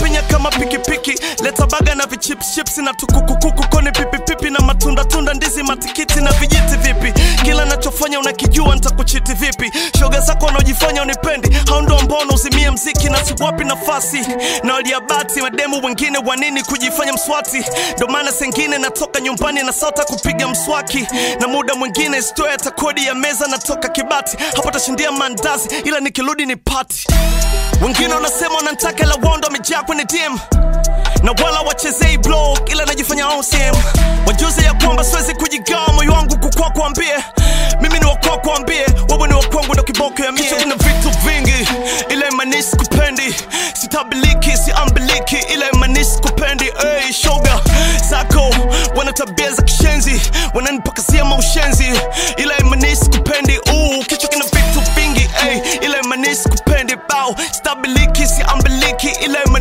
penya kama pikipiki leta baga na vichipschips na tukukukuku koni pipipipi na matunda tunda ndizi matikiti na vijiti vipi kila nachofanya unakijua nitakuchiti vipi shoga zako wanaojifanya unipendi hao ndo ambao unauzimia mziki na siwapi nafasi na waliabati mademu wengine wanini kujifanya mswati ndo maana sengine natoka nyumbani na sauta kupiga mswaki na muda mwingine stoya hata kodi ya meza natoka kibati hapo tashindia mandazi ila nikirudi ni pati wengine wanasema wanantaka la wondo wamejaa kwenye dm na wala wachezei blog ila najifanya OCM wajuze ya kwamba siwezi kujigawa moyo wangu kukwa kuambie mimi ni wakwa kuambie wewe ni wakwangu ndo kiboko ya mie Kichwa kina vitu vingi ila imanisi kupendi sitabiliki siambiliki ila imanisi kupendi hey, shoga zako wana tabia za kishenzi wananipakazia maushenzi ila